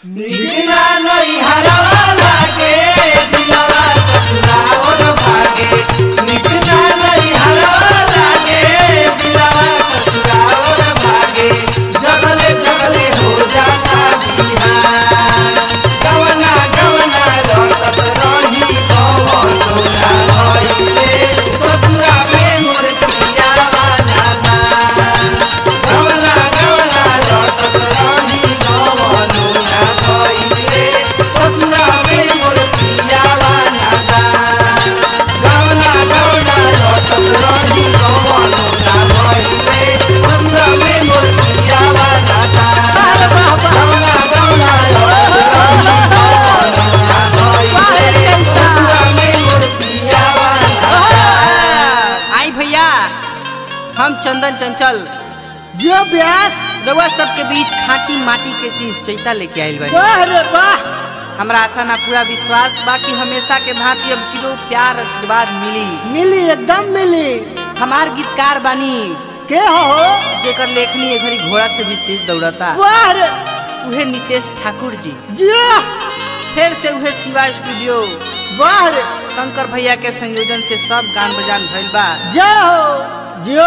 निकना नहीं हरवा लागे दिलवा ससुराल भागे निकना नहीं हरवा लागे दिलवा ससुराल भागे जगले जगले हो जाता बिहार गवना गवना रटत रही पवन सोना भइले ससुरा में मोर पियावा जाता गवना गवना रटत रही पवन सोना भइले ससुरा में मोर पियावा जाता गवना गवना रटत रही पवन सोना भइले ससुरा में मोर पियावा जाता गवना गवना रटत रही पवन सोना भइले ससुरा में मोर पियावा जाता आई भैया हम चंदन चंचल जो व्यास रउआ सबके बीच खाटी माटी के चीज चैता लेके आइल बानी वाह रे वाह हमरा आशा ना पूरा विश्वास बा कि हमेशा के भांति अब किलो प्यार आशीर्वाद मिली मिली एकदम मिली हमार गीतकार बानी के हो जेकर लेखनी ए घड़ी घोड़ा से भी तेज दौड़ता वाह रे उहे नितेश ठाकुर जी जियो फिर से उहे शिवा स्टूडियो वाह रे शंकर भैया के संयोजन से सब गान बजान भइल बा जय हो जियो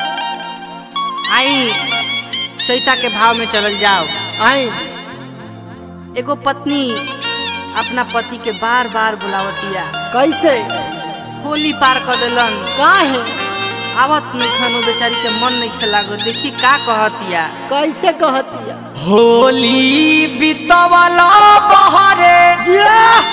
आई चैता के भाव में चलल जाओ आई एगो पत्नी अपना पति के बार बार बुलावतिया कैसे होली पार कर दिलन काहे आवत नहीं खानो बेचारी के मन नहीं खेलागो देखी का कहतिया कैसे कहतिया होली बितवला बहरे जियो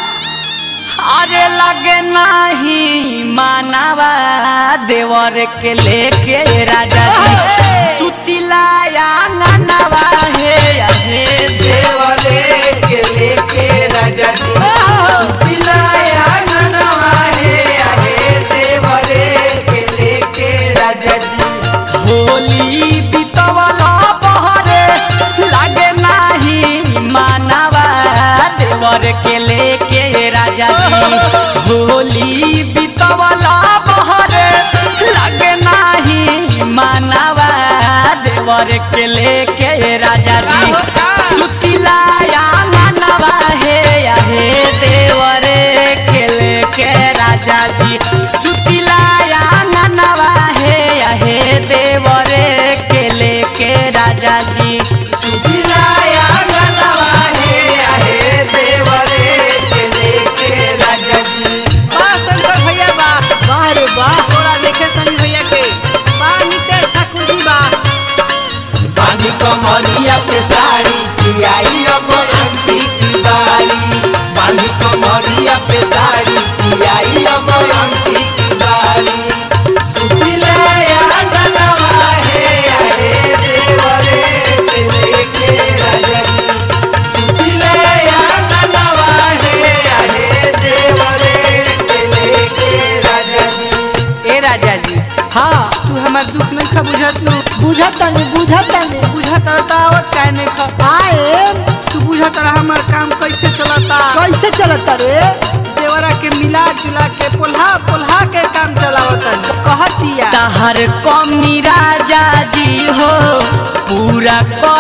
अरे लगे नाही मानवा देवर के लेके राजा जी सुतिला आंगनवा हे हे देवले के लेके राजा जी सुतिलाया ननवा हे आहे देवले के लेके राजा जी होली बितवला बहरे लगे नाही मानवा देवर के लेके राजा जी होली बितवला बहरे लगे नाही मानवा देवर के लेके राजा जी सुतिला आंगनवा हे हे देवरे के लेके राजा जी सुतिला आंगनवा हे हे देवरे के लेके राजा जी सुतिलाया ननवा हे आहे देवले के लेके राजा जी बा शंकर भैया बा वाह रे वाह थोड़ा देखे सनी भैया के बा नितेश ठाकुर जी बा बानी कमरिया पे साड़ी कियाई अब अंती की बारी बानी कमरिया पे साड़ी कियाई अब अंती की बारी सुतिलाया ननवा हे आहे देवरे के लेके राजा जी सुतिलाया ननवा हे आहे देवरे के लेके राजा जी ए राजा जी हाँ तू हमार दुख नहीं खा बुझत नु बुझतानी बुझतानी बुझत रहता आवत काहे नहीं खा आए तू बुझत रहा हमार काम कैसे चलता कैसे चलता रे देवरा के मिला जुला के पोल्हा पोल्हा के काम चलावता कहतिया तहर कमी राजा जी हो पूरा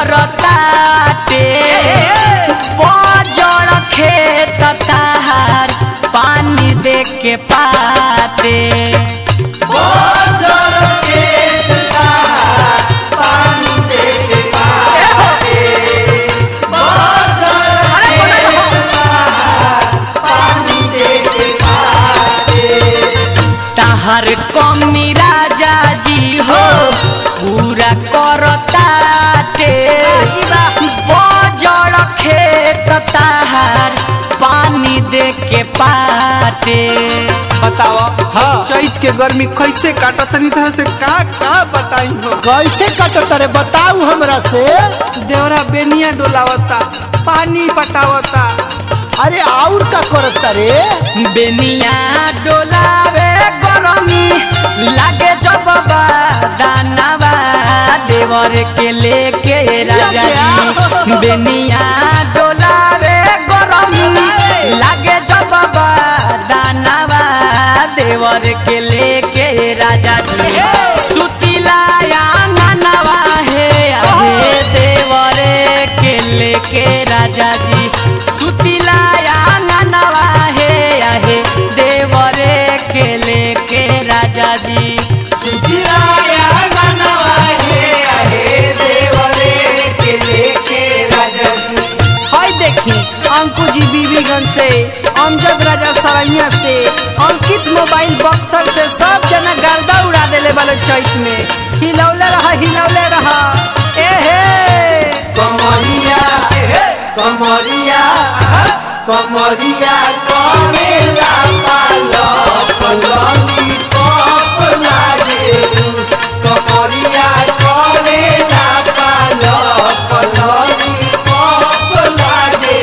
करताटे बजड़ खेत तहार पानी दे के पाते तहर कमी राजा जी हो पूरा करताटे बजड़ खेत तहार पानी दे के पाते बताओ हाँ चैत के गर्मी कैसे काटत तनी तरह से का का बताई हो कैसे कटता रे बताऊ हमरा से देवरा बेनिया डोलावता पानी पटावता अरे और का करता रे बेनिया डोलावे गरमी लागे जब दानवा देवर के लेके राजा जी बेनिया डोलावे गरमी लागे जब दानवा देवर के लेके राजा जी सुतिला आंगनवा हे हे देवरे के लेके राजा राजा जी सुतिलाया ननवा हे आहे देवरे के लेके राजा जी सुखिलाया गनवा हे आहे देवरे के लेके राजा जी हाय देखी अंकु जी बीबीगंज से अमजद राजा सरैया से अंकित मोबाइल बक्सर से सब जना गर्दा उड़ा देले वाले चैत में हिलौले रहा हिलौले रहा ए हे कमरिया कमरिया कमरिया करेला पालो पलंगी पप लागे कमरिया करेला पालो पलंगी पप लागे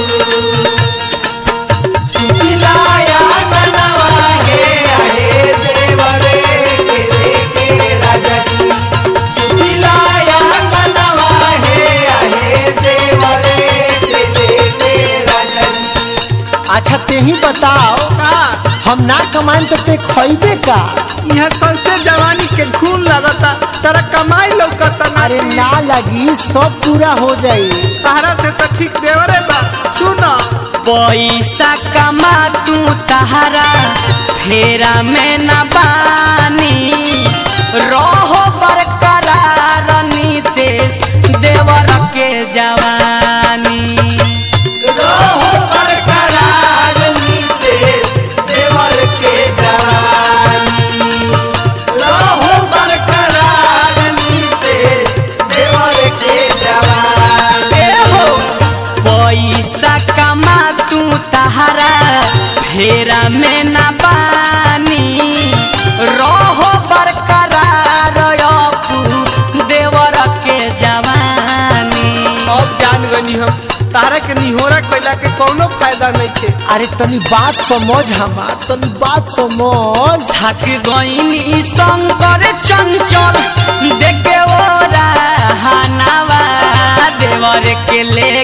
सुखिलाया गनवा हे आहे देवरे के लेके राजा जी सुखिलाया गनवा हे आहे देवरे के लेके राजा जी अच्छा ते ही बताओ का हम ना कमाएं तो ते खइबे का यहाँ सबसे जवानी के खून लगता तेरा कमाई लौकता ना अरे ना लगी सब पूरा हो जाई सहारा से तो ठीक देवरे बा सुनो पैसा कमा तू तहरा फेरा में न बानी रहो बरकरार नीतेश देवर के जवानी रहो बरकरार नीतेश देवर के जवानी रहो बरकरार नीतेश देवर के जवानी ए हो पैसा कमा तू तहरा फेरा में न बानी रहो बरकरार अपू देवर के जवानी अब जान गनी हम तारा के निहोरा कैला के कोनो फायदा नहीं थे अरे तनी बात समझ हमार तनी बात समझ थक गईनी शंकर चंचल देखे ओरा हनावा देवर के ले